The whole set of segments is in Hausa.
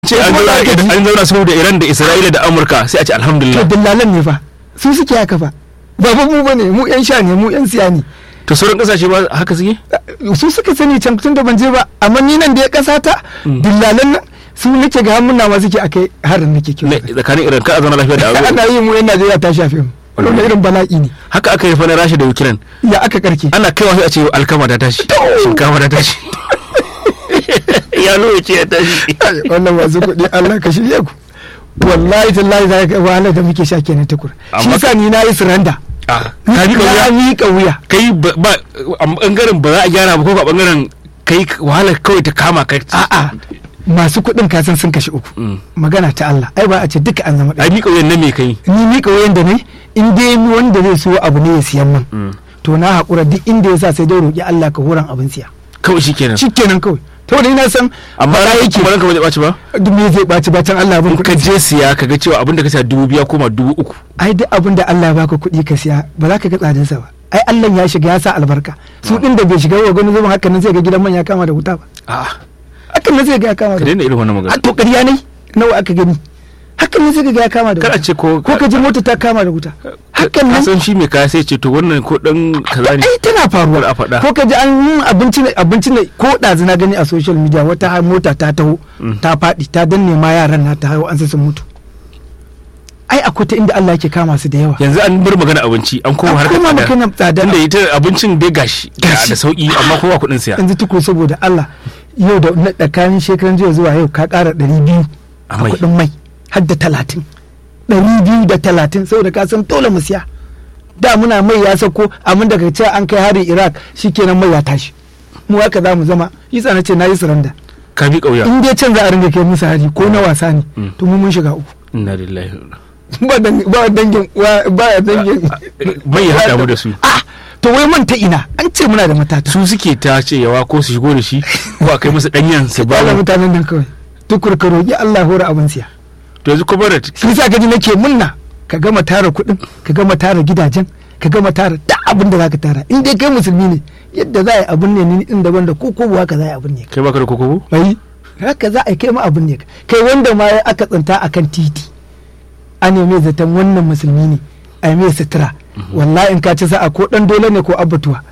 ce an zauna an zauna su da Iran da Isra'ila da Amurka sai a ce to alhamdulillah dillalan ne fa su suke haka fa ba fa mu bane mu yan sha ne mu yan siya ne to sauran kasashe ba haka suke su suka sani can tun da ban je ba amma ni nan da ya kasa ta dillalan nan su nake ga hannun ma suke akai harin nake Ne, kiwo tsakanin Iran ka a zauna lafiya da Amurka ana yi mu yan Najeriya ta shafe mu wannan irin bala'i ne haka aka yi fa na Rasha da Ukraine ya aka karke ana kaiwa sai a ce alkama ta tashi shinkafa ta tashi ya nuna ce ya tashi wannan masu kuɗi Allah ka shirye ku wallahi tallahi za ka wahalar da muke sha kenan tukur shi Amma yasa ni na yi suranda Ah, ka bi na kauya miƙa wuya kai ba ba- a bangaren ba za a gyara ba ko a bangaren kai wahalar kawai ta kama kai a'a masu kuɗin kasan sun kashe uku Mm. magana ta Allah ai ba a ce duka an zama ɗaya ai mi kauyen na me kai ni miƙa wuyan da ne in dai ni wanda zai so abu ne ya siyan man Mm. to na haƙura duk inda ya sa sai dai roƙi Allah ka horan abin siya kawai shikenan shikenan kawai to da ina san amma ba yake yake ba ranka ba zai ɓaci ba duk me zai ɓaci bacin Allah abin in ka kuɗi je siya ka ga cewa abin da ka siya dubu biya koma dubu uku ai duk abin da Allah ya baka kuɗi ka siya ba za ka ga tsadarsa ba ai Allah ya shiga ya sa albarka su ɗin da bai shiga wa gani zuban hakan nan sai ga gidan man ya kama da wuta ba a'a hakan nan sai ga ya kama ka da daina irin wannan a magana to ƙarya ne nawa aka gani hakan nan sai ga ya kama da kar a wuta ce ko ko ka ji mota ta kama da wuta hakan ka nan san shi mai kaya sai ce to wannan ko dan kaza ne ai tana faruwa Kar a faɗa. ko ka ji an yi abinci ne abinci ne ko ɗazu na gani a social media wata ha- mota ta taho ta faɗi ta danne ma yaran na ta haihu an sai sun mutu ai akwai ta inda Allah yake kama su da yawa yanzu an bar magana abinci an koma An harkar koma tsada maganar tsada. tunda ita abincin dai gashi Gashi. da sauki amma kowa kuɗin siya yanzu tuko saboda Allah yau da na tsakanin shekaran jiya zuwa yau ka ƙara ɗari biyu A a mai. kuɗin mai har da talatin ɗari biyu da talatin saboda ka san dole mu siya da muna mai ya sauko amma daga ce an kai hari Iraq shikenan mai ya tashi mu haka za mu zama yasa na ce na yi suranda ka bi kauya in dai can za a ringa kai musu hari ko na wasa ne Mm. to mu mun shiga uku inna lillahi ba dangin ba dangin wa- ba dangin mai ya haɗa mu da su ah to wai man ta ina an ce muna da matata su suke ta cewa ko su shigo da shi ko a kai musu danyen su ba ba mutanen nan kawai tukur ka roƙi Allah hore abin siya to yanzu kuma da shi sa gaji nake munna ka gama tara kuɗin ka gama tara gidajen ka gama tara da abin da zaka tara in dai kai musulmi ne yadda za a yi abin ne ni din daban da ko ko haka za a yi abin ne kai baka da kokobo bai haka za a yi kai ma abin ne kai wanda ma ya aka tsinta akan titi a ne mai zaton wannan musulmi ne a yi mai sutura wallahi in ka ci sa'a ko dan dole ne ko abatuwa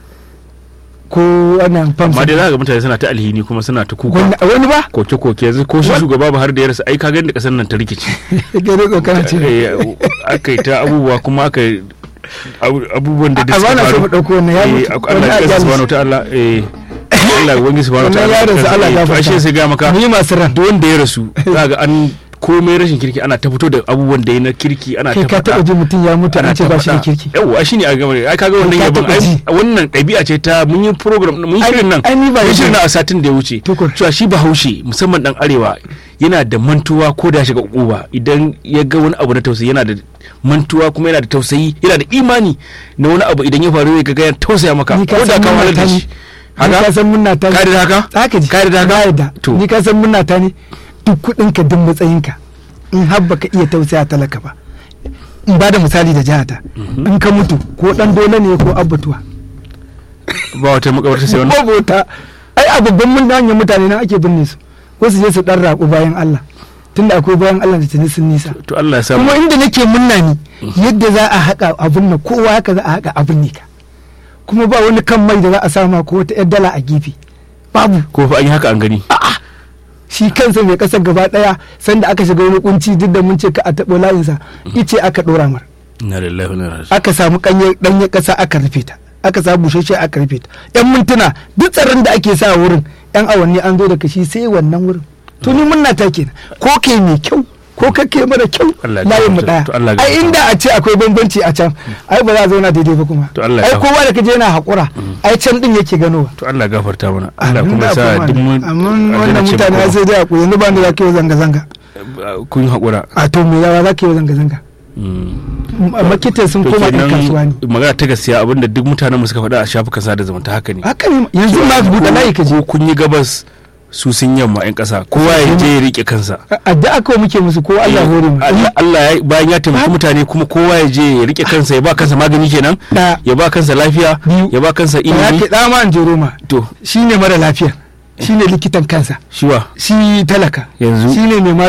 ko wannan famsa amma dai za ga mutane suna ta alhini kuma suna ta kuka wani wani ba koke koke yanzu ko shi What? shugaba ba har da ya rasa ai ka ga da kasar nan ta rikici gare tsokana ce Eh, aka yi ta abubuwa kuma aka yi abu- abubuwan da A- duk a bana so mu ɗauko wannan ya Eh, mutu. Allah Wannan ya ya kasa mutu. subhanahu wa ta'ala eh Allah ya wangi subhanahu wa wannan ta'ala yaron sa Allah ya to ashe sai ga maka mu yi masu ran duk wanda ya rasu za ga an komai rashin kirki ana ta fito da abubuwan da ya na kirki ana kai ta ka taɓa faɗa ji mutum ya mutu ana an ce ta ba shi da faɗa. kirki yawwa shine a gama ai kaga wannan Ka yabon taɓa ai ji. wannan ɗabi'a ce ta mun yi program mun yi Ai- shirin nan ai ni ba mun yi yi shirin ba. nan a satin da ya wuce Tukur. cewa shi bahaushe musamman dan arewa yana da mantuwa ko da ya shiga uba idan ya ga wani abu na tausayi yana da mantuwa kuma yana da tausayi yana da imani na wani abu idan ya faru ya ga yana tausaya maka ni ka ko da san ka munna wahalar ta da ne shi ni ka san munna ta ne ka da haka haka ji ka da haka na yadda to ni ka san munna ta ne duk kuɗin ka duk matsayin ka in har baka iya tausaya talaka ba in ba da misali da jihata in ka mutu ko dan dole ne ko abbatuwa ba wata makabarta sai wani bota ai a babban mun hanyar mutane na ake binne su ko su je su dan raƙu bayan Allah tunda akwai bayan Allah da tuni sun nisa to Allah ya sa kuma inda nake munna ni yadda za a haƙa abin nan kowa haka za a haƙa abin ne ka kuma ba wani kan mai da za a sama ko wata 'yar dala a gefe babu ko fa an yi haka an gani shi kansa mai kasar gaba daya sanda aka shiga wani kunci duk da mun ce ka a taɓo layinsa ice aka ɗora mar inna lillahi wa inna ilaihi aka samu ɗanye ɗanye ƙasa aka rufe ta aka samu bushashe aka rufe ta yan mintuna duk tsaron da ake sa wurin yan awanni an zo da kashi sai wannan wurin to ni munna ta kenan ko kai mai kyau ko kake mara kyau Allah ya layin mu gafarta- daya to Allah ya ai gafarta. inda a ce akwai bambanci a can ai ba za a zauna daidai ba kuma To Allah ya ai gafarta. kowa da kaje yana haƙura ai can din yake ganowa to Allah ya gafarta mana Allah Amin kuma da ya sa kuma duk mun amma aljanna wannan ce mutane makoma. sai dai a koyi yanzu ba ni za ka yi zanga zanga kun haƙura a to me yawa za ka yi zanga zanga makitan sun to koma ɗan kenan kasuwa ne magana ta gaskiya abinda duk mutanen mu suka faɗa a shafukan sada zumunta haka ne haka ne yanzu ma ka buɗe layi ka je ko kun yi gabas su sun yamma yan ƙasa kowa ya je ya rike kansa addu'a kawai muke musu ko Allah hore mu Allah Allah ya bayan ya taimaki Ba- mutane kuma kowa ya je ya rike kansa ya ba kansa magani kenan Da. ya ba kansa lafiya Biyu. ya ba kansa ba ya ilimi ke dama an jero ma to shine mara lafiya shine likitan kansa shiwa shi talaka Yanzu. shine mai